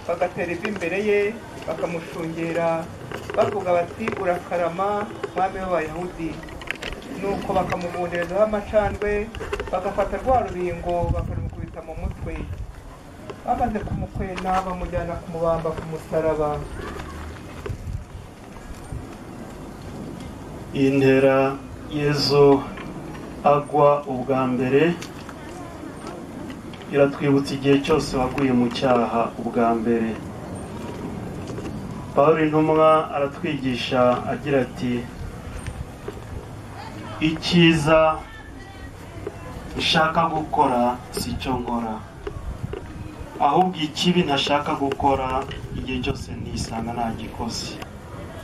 bagatera ivi imbere ye bakamushungera bavuga bati urakarama mwami w'abayahudi nuko bakamubonerezaho amacandwe bagafata rwa rubingo bakarumukubita mu mutwe bamaze kumukwena bamujyana kumubamba ku musaraba intera yezu agwa ubwa mbere iratwibutsa igihe cyose waguye mu cyaha ubwa mbere paul intumwa aratwigisha agira ati icyiza nshaka gukora si cyo nkora ahubwo ikibi ntashaka gukora igihe cyose ntisanga ntagikoze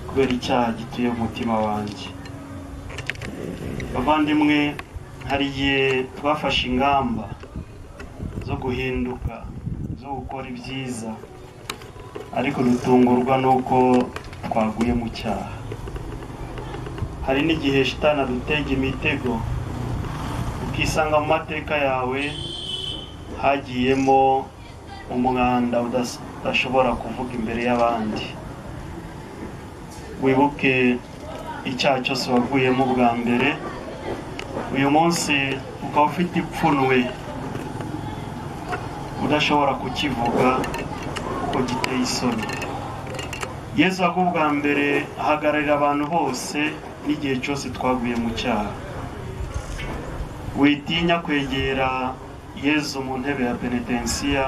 kubera icyaha gituye mu mutima wanjye bavandimwe hari igihe twafashe ingamba zo guhinduka zo gukora ibyiza ariko dutungurwa n'uko twaguye mu cyaha hari n'igihe shitana dutega imitego ukisanga mu mateka yawe hagiyemo umwanda udashobora kuvuga imbere y'abandi wibuke icyaha cyose waguyemo bwa mbere uyu munsi ukaba ufite ipfunwe udashobora kukivuga kuko giteye isoni yezu ako bwa mbere ahagararira abantu bose n'igihe cyose twaguye mu cyaha witinya kwegera yezu mu ntebe ya penetensiya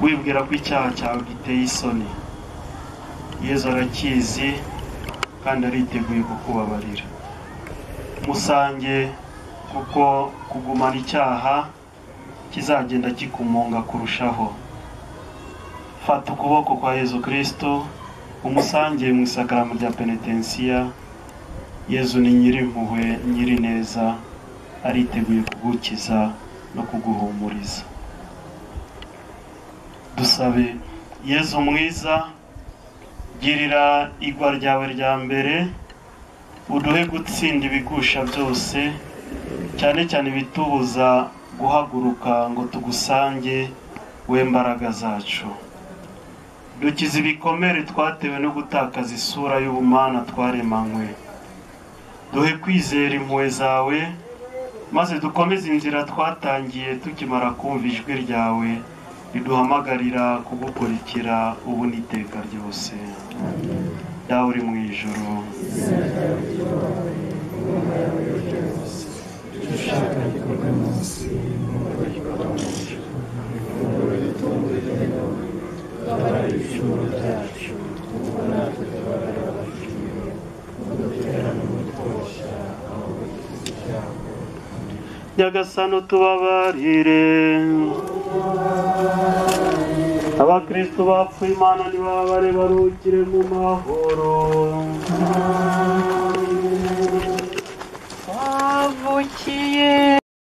wibwira ko icyaha cyawe giteye isoni yezu arakizi kandi ariteguye kukubabarira musange kuko kugumana icyaha kizagenda kikumunga kurushaho fata ukuboko kwa yezu kirisito umusange mu isakaramu rya penetensiya yezu ni nyirimpuhwe nyirineza ariteguye kugukiza no kuguhumuriza dusabe yezu mwiza girira igwa ryawe rya mbere uduhe gutsinda ibigusha byose cyane cyane ibitubuza guhaguruka ngo tugusange we mbaraga zacu dukize ibikomere twatewe no gutakaza isura y'ubumana twaremanywe duhe kwizera impuhwe zawe maze dukomeze inzira twatangiye tukimara kumva ijwi ryawe riduhamagarira kugukurikira ubu n'iteka ryose dawe uri mu ijoro nyagasano tubabarire abakristo bapfuye imana ntibabare barukire mu mahoro